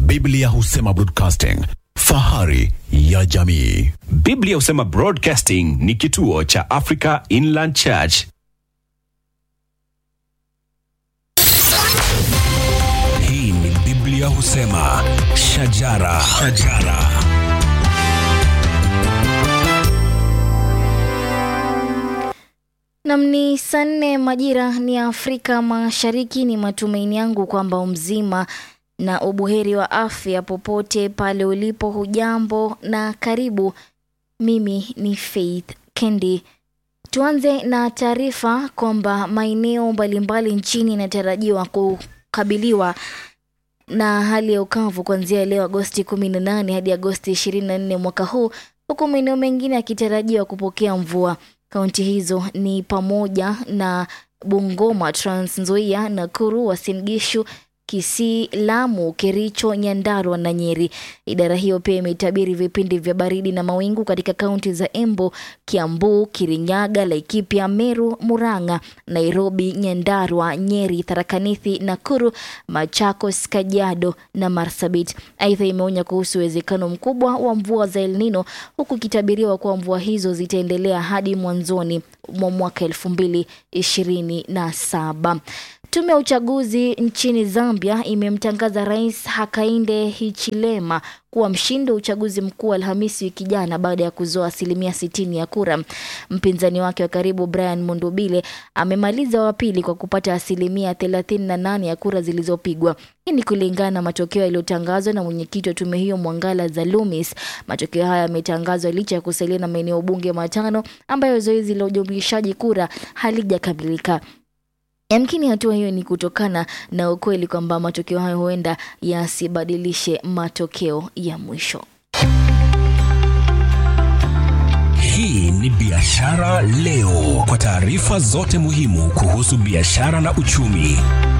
Biblia husema broadcasting, fahari ya jamii. Biblia husema Broadcasting ni kituo cha Africa Inland Church. Hii ni Biblia husema shajara, shajara. Nam ni saa nne majira ni ya Afrika Mashariki. Ni matumaini yangu kwamba umzima na ubuheri wa afya popote pale ulipo. Hujambo na karibu. Mimi ni Faith Kendi. Tuanze na taarifa kwamba maeneo mbalimbali nchini yanatarajiwa kukabiliwa na hali ya ukavu kuanzia leo Agosti 18 hadi Agosti 24 mwaka huu, huku maeneo mengine yakitarajiwa kupokea mvua. Kaunti hizo ni pamoja na Bungoma, Trans Nzoia, Nakuru, Uasin Gishu, Kisii, Lamu, Kericho, Nyandarua na Nyeri. Idara hiyo pia imetabiri vipindi vya baridi na mawingu katika kaunti za Embu, Kiambu, Kirinyaga, Laikipia, Meru, Murang'a, Nairobi, Nyandarua, Nyeri, Tharaka Nithi, Nakuru, Machakos, Kajiado na Marsabit. Aidha, imeonya kuhusu uwezekano mkubwa wa mvua za El Nino huku ikitabiriwa kuwa mvua hizo zitaendelea hadi mwanzoni mwa mwaka elfu mbili ishirini na saba. Tume ya uchaguzi nchini Zambia imemtangaza Rais Hakainde Hichilema kuwa mshindi wa uchaguzi mkuu Alhamisi wiki jana baada ya kuzoa asilimia sitini ya kura. Mpinzani wake wa karibu Brian Mundubile amemaliza wa pili kwa kupata asilimia thelathini na nane ya kura zilizopigwa. Hii ni kulingana na matokeo yaliyotangazwa na mwenyekiti wa tume hiyo Mwangala Zalumis. Matokeo haya yametangazwa licha ya kusalia na maeneo bunge matano ambayo zoezi la ujumuishaji kura halijakamilika. Yamkini hatua hiyo ni kutokana na ukweli kwamba matokeo hayo huenda yasibadilishe matokeo ya mwisho. Hii ni Biashara Leo, kwa taarifa zote muhimu kuhusu biashara na uchumi.